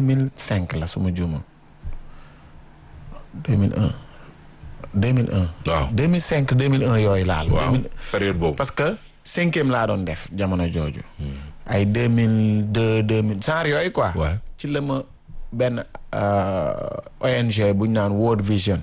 mille cinq la su ma juumul deux mille un deux mille un waaw deux mille cinq deux mille un yooyu laal waaw 2000 période boobu. parce que cinquième laa doon def jamono jooju ay deux mille deux deux mille genre yooyu quoi Ouais. ci la ma benn euh, ONG bu ñu naan World Vision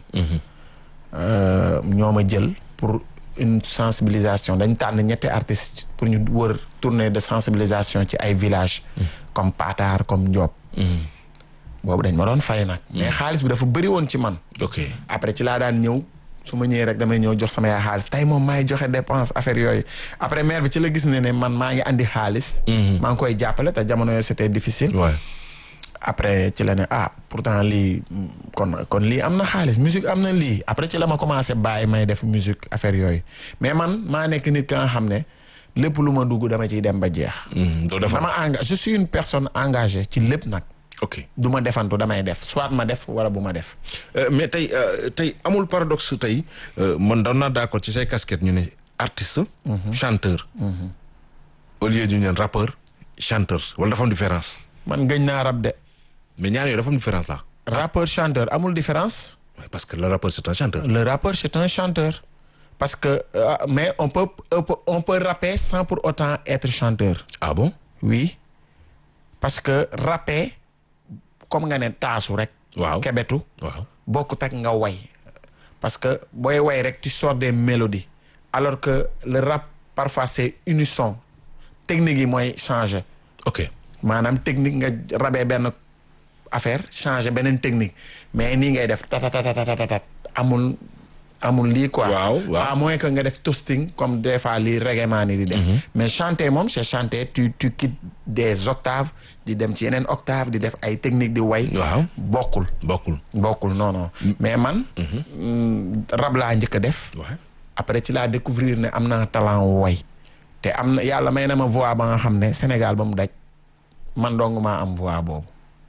euh, ñoo ma jël pour une sensibilisation dañ tànn ñetti artistes pour ñu wër tournée de sensibilisation ci ay villages comme Patar comme Ndiop boobu dañ ma doon fay nag mais xaalis bi dafa bëri woon ci man ok après ci laa daan ñëw su ma ñëwee rek damay ñëw jox sama yaay xaalis tey moom maay joxe dépense affaire yooyu après maire bi ci la gis ne ne man maa ngi andi xaalis maa ngi koy jàppale te jamono yooyu c'était difficile ouais. après ci la ne ah pourtant lii mm, kon kon lii am na xaalis musique am na lii après ci la ma commencé bàyyi may def musique affaire yooyu mais man maa nekk nit ka nga xam ne lépp lu ma dugg dama ciy dem ba jeex Mhm, doo defar dama engagé je suis une personne engagée ci lépp nag ok du ma defantu damay def soit ma def wala bu ma def Euh, mais tey euh, tey amul paradoxe tey euh, man doon naa d'accord ci say casquette ñu ne artiste. chanteur. au lieu ñu ne rappeur chanteur wala dafa am différence man gëñ naa rab de mais ñaar yooyu dafa am différence là. rappeur chanteur amul différence Ouais, parce que le rappeur c'est un chanteur. le rappeur c'est un chanteur parce que euh, mais on peut on peut on peut rapper sans pour autant être chanteur ah bon. oui parce que rapper comme nga ne taasu rek waaw kebetu waaw. bokkut ak nga way parce que booy way rek tu sors des mélodies alors que le rap parfois c'est unisson technique yi mooy changer ok maanaam technique nga rabee benn affaire changer beneen technique mais nii ngay def tatatatatat amul amul lii quoi. Waaw, waaw. à moins que nga def toasting comme des fois lii reggae man yi di def. mais chanter moom c'est chanter tu tu quittes des octaves di dem ci yeneen octave di def ay technique di way. waaw bokkul bokkul. bokkul non non mais man. mm, rab laa njëkk a def. waaw après ci laa découvrir ne am naa talent way te am na yàlla may na ma voix ba nga xam ne Sénégal ba mu daj man dong maa am voix boobu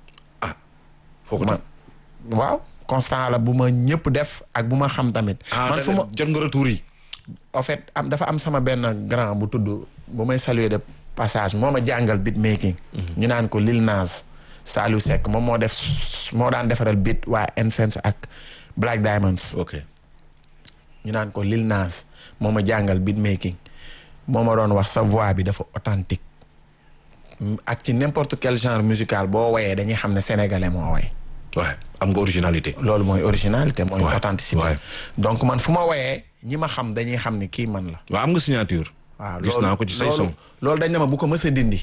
foo ko man waaw constant la bu ma ñëpp def ak bu ma xam tamit ah man da fu ma nga- jot nga retour yi. en fait am dafa am sama benn grand bu tudd bu may saluer de passage moo ma jàngal beat making ñu naan ko Lil Nas Saliou Seck moom moo def moo daan defaral beat waa Nsense ak Black Diamonds ok ñu naan ko Lil Nas moo ma jàngal beat making moo ma doon wax sa voix bi dafa authentique Mm, ak ci n'importe quel genre musical boo woyee dañuy xam ne sénégalais moo woy ouais am nga originalité. loolu mooy originalité mooy Ouais, authenticité ouais. donc man fu ma woyee ñi ma xam dañuy xam ne kii man la waaw am nga signature. waaw gis naa ko ci say loolu son. loolu dañ ne ma bu ko mës a dindi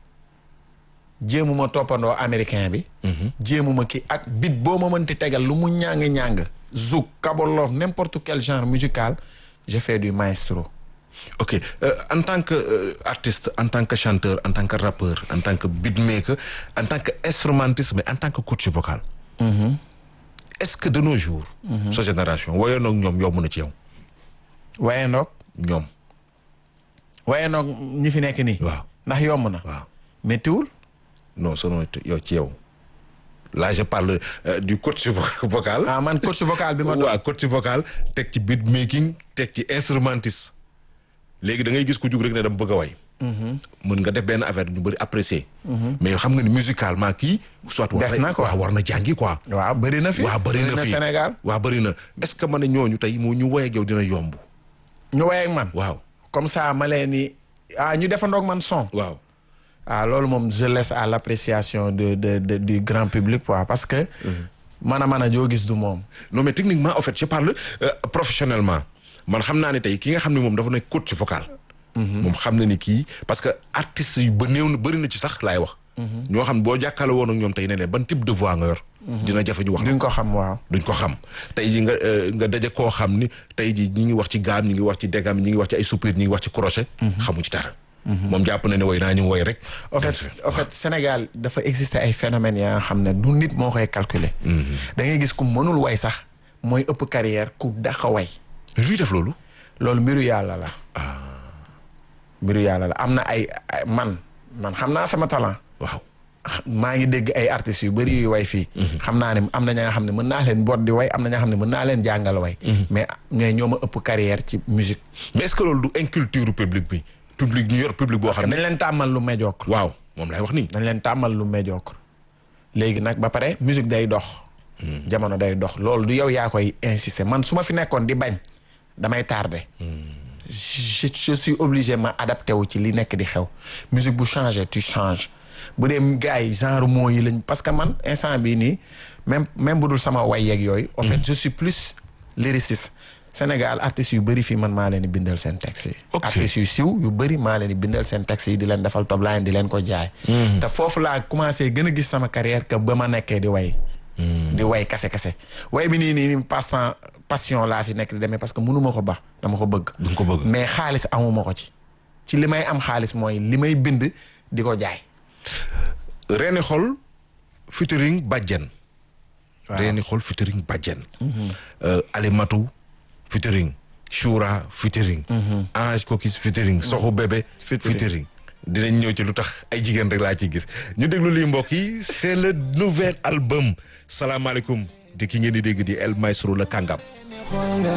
jéemuma toppandoo américain bi jéemuma kii ak bit boo ma mënti tegal lu mu ñàng-ñàng zouk kabolov n'importe quel genre musical je fais du maestro ok euh, en tant que euh, artiste en tant que chanteur en tant que rappeur en tant que beatmaker en tant que instrumentiste mais en tant que coach vocal. est-ce que de nos jours. sa génération woyoon ak ñoom yomb na ci yow. waye ndoog ñoom waye ndoog ñi fi nekk nii waaw ndax yomb na waaw méttiwul non selon yow ci yow là je parle euh, du coach vo- vocal. ah man coach vocal bi ma doon waaw coach vocal teg ci beatmaking teg ci instrumentiste léegi da ngay gis ku jug rek ne dama bëgg a way. mën nga def benn affaire ñu bëri apprécier. mais xam nga ni musicalement kii. soit war Des na quoi. waaw war na jàngi quoi. waaw bëri na fi waaw bëri na fi Sénégal waaw bëri na est-ce que man ne ñooñu tey moo ñu woy ak yow dina yomb. ñu waye ak man waaw comme ça ma leen ni ah ñu defandoog man son waaw. ah loolu moom je laisse à l'appréciation de, de, de du grand public quoi parce que man a man a joo gis du moom non mais techniquement en fait je parle euh, professionnellement man xam naa ne tey ki nga xam ne moom dafa nekk coach vocal. moom xam na ni kii parce que artistes yu ba néew na bëri na ci sax laay wax. ñoo xam boo jàkkaarloo woon ak ñoom tey ne ne ban type de voix nga yor. dina jafe ñu wax duñ ko xam waaw duñ ko xam tey ji nga euh, nga daje koo xam ni tey ji ñi ngi wax ci gaam ñi ngi wax ci dégam ñi ngi wax ci ay soupir ñi ngi wax ci crochet. xamu ci dara. moom jàpp na ne woy naa ñu woy rek. en fait en fait Sénégal dafa exister ay phénomènes ya nga xam ne du nit moo koy calculer da ngay gis ku mënul way sax mooy ëpp carrière ku dàq way mais luy def loolu. loolu mbiru yàlla la mbiru yàlla la am na ay ay- man man xam naa sama talent waaw. maa ngi dégg ay artistes yu bëri yu way fii xam naa ne am na ña nga xam ne mën naa leen boot di way am na ña nga xam ne mën naa leen jàngal way mais mais ñoo ma ëpp carrière ci musique mais est-ce que loolu du inculture public bi public ñu yor public boo parce que xam ne. dañ leen tàmmal lu médiocre waaw moom lay wax nii. dañ leen tàmmal lu médiocre léegi nag ba pare musique day dox jamono day dox loolu du yow yaa koy insister man su ma fi nekkoon di bañ damay tardé je je suis obligé ma adapté wu ci li nekk di xew musique bu changé tu changes bu dee gars yi genre mots yi lañ parce que man instant bii nii même même bu dul sama way yeeg yooyu en fait je suis plus lyriciste Sénégal artistes yu bëri fii man maa leen di bindal seen texte yi Ok. artistes yu siw yu bëri maa leen di bindal seen texte yi di leen defal top line di leen ko jaay te foofu laa commencé gën a gis sama carrière que ba ma nekkee di way di way kase kase way bi nii nii nii passe temps passion laa fi nekk di demee parce que mënuma ko baax dama ko bëgg du nga ko bëgg. mais xaalis amuma ko ci ci li may am xaalis mooy li may bind di ko jaay reeni xol featuring bàjjen Waaw. reeni xol featuring bàjjen Euh, alimatu featuring shura featuring ange kokis featuring soxu bébé Featuring. featuring dinañ ñëw ci lu tax ay jigéen rek laa ciy gis ñu déglu lii mbokk yi c'est le nouvel album salaamaaleykum di ki ngeen di dégg di El Maestro la kàngam